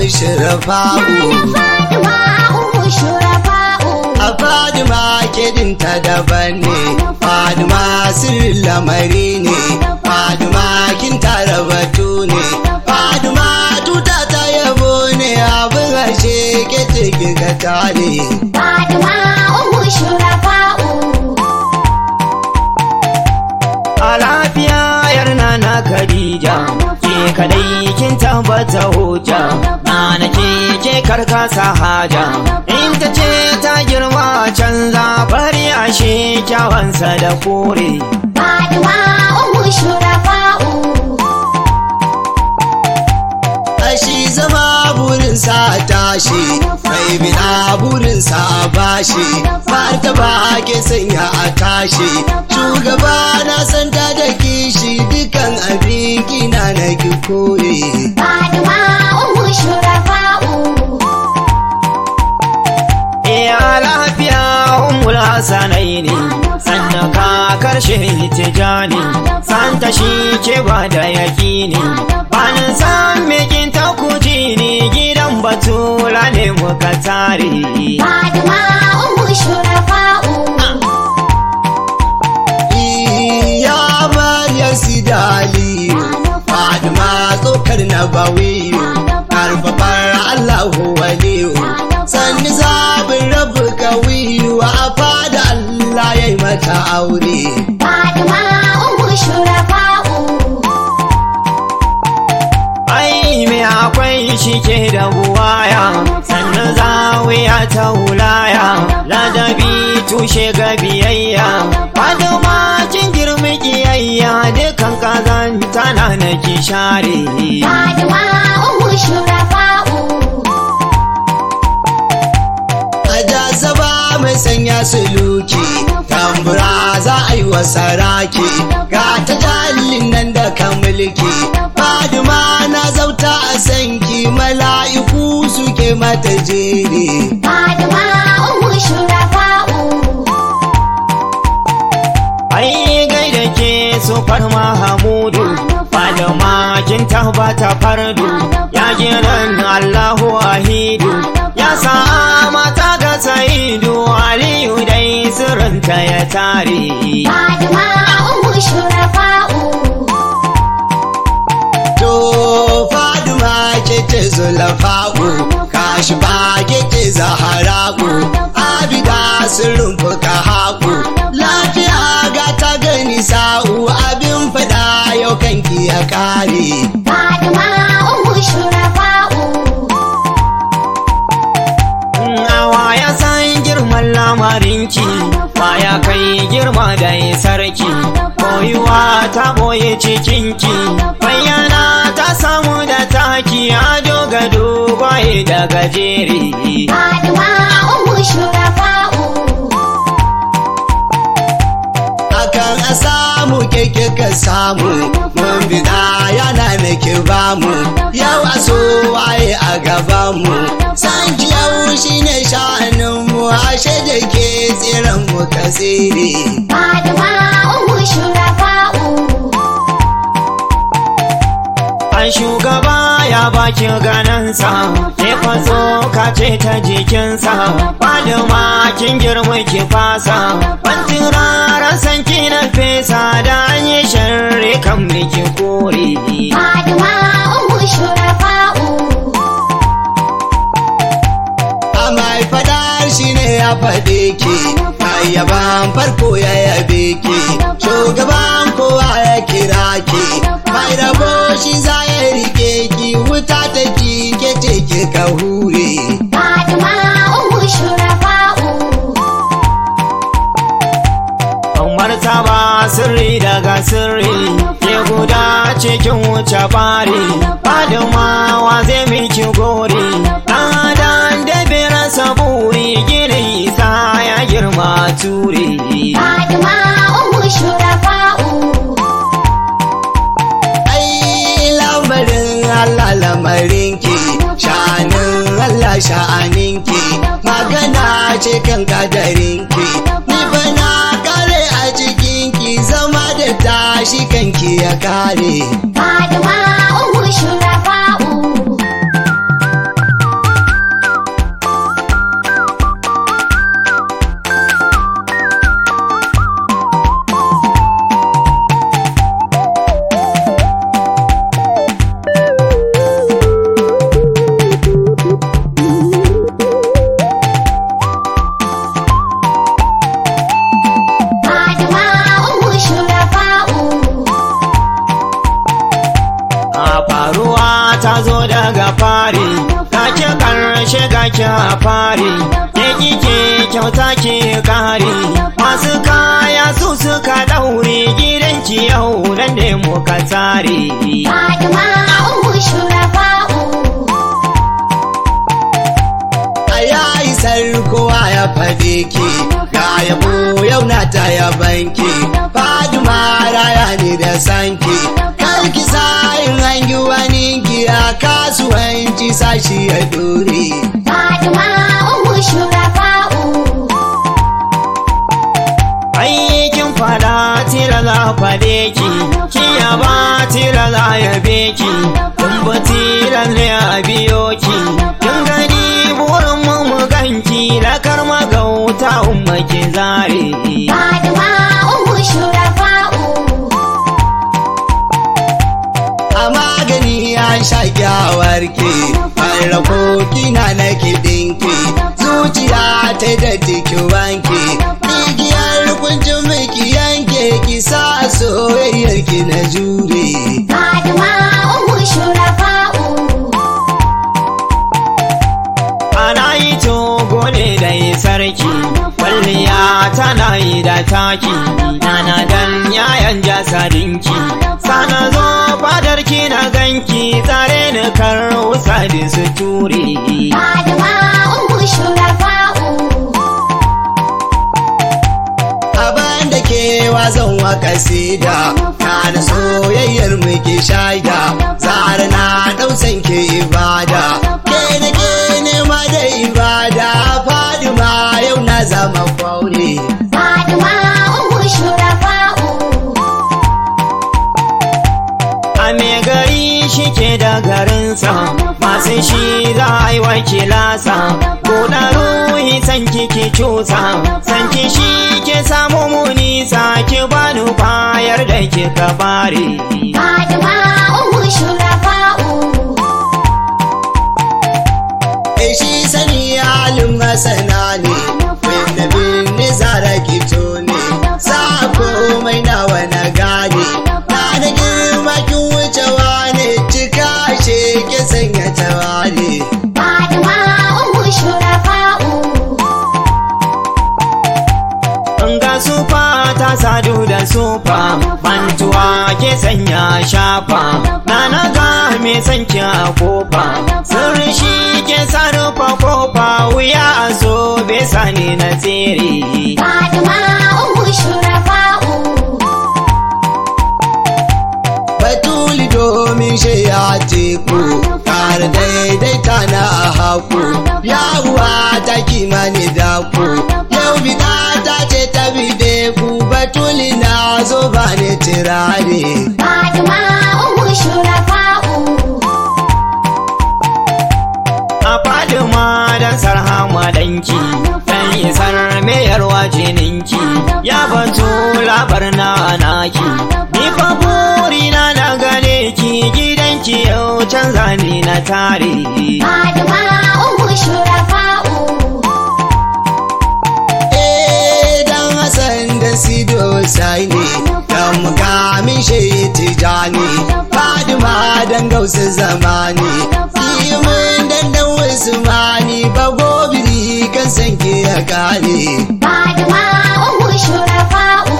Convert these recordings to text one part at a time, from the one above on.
shirafa'u Fatima umu shurafa'u a fadima kedinta daban ne fadima sirrin lamari ne fadima kin tara batu ne fadima tuta ta yabo ne abin harshe ke ciki ga tare Fatima umu shurafa'u a lafiya yar na Khadija ke kadai kin tabbata hujja na nake ke karkasa haja in ta ce ta girma canza bari ashe kyawansa da kore Fatima umu shurafa'u Ashi zama burinsa a tashi, mai bina burinsa a bashi, fata ba ke sanya a tashi. Shugaba na san ta da kishi dukan abin kina na ki kore. Fatima umu shurafa'u iya lafiya umul hasanai ne sannan ka karshe tijani santa shi ke ba da yakini banin san mekin ta kuji ne gidan batula ne muka tare Fatima umu shurafa'u Ya Maryam Sidaliyu, Fadima tsokar na bawiyu, karfafar Allahu waliyu. Sanni zabin rabu kawiyu a fada Allah ya yi mata aure. Fatima umu shurafa'u ai me akwai shi ke da buwaya sannan zawiya ta wulaya ladabi tushe ga biyayya faduma kin girmi kiyayya dukan kazanta na na ki share Fatima umu shurafa'u A jazaba mai sanya suluki, tambura za a yi wa saraki, ga ta jalin nan da kan mulki. Fadima na zauta a sanki, mala'iku suke mata jere. Fatima umu shurafa'u ai gaida ke su farma hamudu faduma kin tabbata fardu ya jiran Allahu wahidu ya sa mata ga saidu aliyu dai sirrinta ya tare Fatima umu shurafa'u To Fadima ke ce zulafa'u, kashi ba ke ce zahara'u, abida sirrin fuka haku. Lafiya ga ta gani sa'u abin fada yau kanki ya kare. Fatima umu shurafa'u Awa ya san girman lamarinki ya kai girma da sarki koyuwa ta boye cikinki bayyana ta samu da taki ado ga dogaye da gajere Fatima umu shurafa'u Akan a samu keke ka samu, mun bida yana na ki bamu, yau a so waye a gabanmu. San ki yau shi ne sha'aninmu, ashe da ke tsiran mu ka tsere. Fatima umu shurafa'u An shugaba ya baki ganansa, ke faso ka ce ta jikinsa, Fadima kin girma ki fasa, Bantin rara san ki na fesa da an yi sharri kan miki kore. Fatima umu shurafa'u A mai fadar shi ne ya faɗe ki, mai yaban farko ya yabe ki, shugaban kowa ya kira ki, mai rabo shi za ya rike ki, wuta ta ki ke ce ki ka hure. Fatima umu shurafa'u martaba sirri daga sirri ke guda cikin wuce bari fadimawa zai miki gori ɗan da rasa buri gini isa ya girma ture Fatima umu shurafa'u Ai lamarin Allah lamarinki, sha'anin Allah sha'aninki, magana ce kan kadarinki, ni fa na kare a cikinki zama da tashi kanki ya kare. Fatima umu shurafa'u ki a fari ke kike kyauta ki kare masu kaya su suka daure gidanki yau nan ne muka tsare Fatima Ummu Shurafa'u a yayi kowa ya fade ki ga yabo yau na ta yabanki faduma raya ne da sanki karki sayin hangi wani ki a kasuwanci sashi ya dore Fatima Ummu Shurafa'u aikin fada tira za fade ki ki yaba tira za yabe ki kun ba tira ne a biyo ki kin gani burin mu mu ganki da karma gauta umma ki zare Fatima Ummu Shurafa'u a magani an sha kyawarki farrako kina na kiɗinki zuciya ta da jiki wanki igiyar kuncin miki yanke ki sa soyayyar ki na jure Fatima Ummu Shurafa'u ana yi togo ne da yi sarki kwalliya tana yi da taki nana dan yayan jasadinki sana zo fadarki na ganki tsare ni kar wusa da su ture Fatima Ummu Shurafa'u abin da ke wazan wa kasida kana soyayyar muke shaida zara na dausan ke ibada ke da ke nema da ibada fadima yau na zama kwaure Fatima Ummu Shurafa'u a me gari shi ke da garinsa masu shi za a yi wakilasa buɗa ruhi san kiki cusa san ki shi ke samu munisa ki bani bayar da kika bare Fatima Ummu Shurafa'u e shi sani halin masana ne wanda bin zara kito ne sa komai nawa na gane na da girma kin wucewa ne cika she ke sanya tawale Fatima Ummu Shurafa'u in ga sufa ta sadu da sufa mantuwa ke sanya shafa na na ga me sanki a kofa sirri shi ke sarrafa kofa wuya a so bai sani na tsere Fatima Ummu Shurafa'u batuli domin shi ya teku kar daidaita na a haku yawuwa ta kimani daku yau bida ta ce ta bide ku batuli na zo ba ne tirare Fatima Ummu Shurafa'u a fadima dan sarhama danki dan isar mayarwa jininki ya batu labar na naki ni fa burina na gane ki gidanki yau canza ni na tare Fatima Ummu Shurafa'u Eh dan Hassan da Sido sai ne dan mukamin shi tijani Fadima dan gausu zamani Kimin dan dan Usmani ba gobiri kan sanke ya kare Fatima Ummu Shurafa'u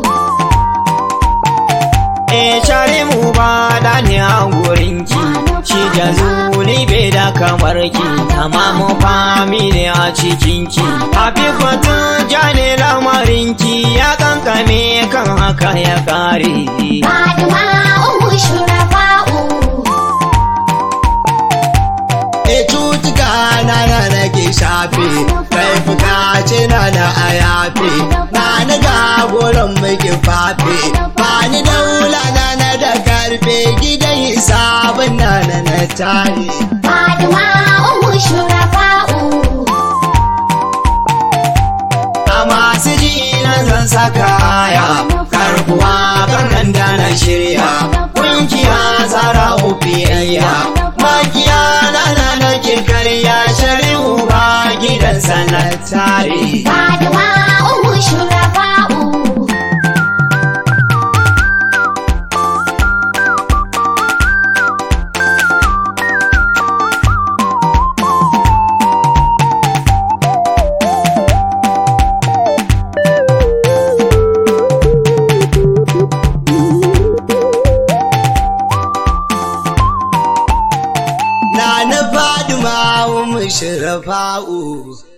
e share mu ba da ni a gurinki shi da zuli bai da kamar ki tamamu fami ne a cikinki hafifatu jane lamarinki ya kankame kan haka ya kare Fatima Ummu Shurafa'u E cutuka na na nake shafe kai bukace na na a yafe na na ga goron muke fafe ba ni daula na na da karfe gidan hisabin na na na tare Fatima Ummu Shurafa'u a masu ji na zan saka aya karbuwa kan da na shirya kungiya tsara ubiyayya makiya na na nake karya shari'u ba gidan sanatare Fatima Ummu Shurafa'u na na fadima umu shirafa'u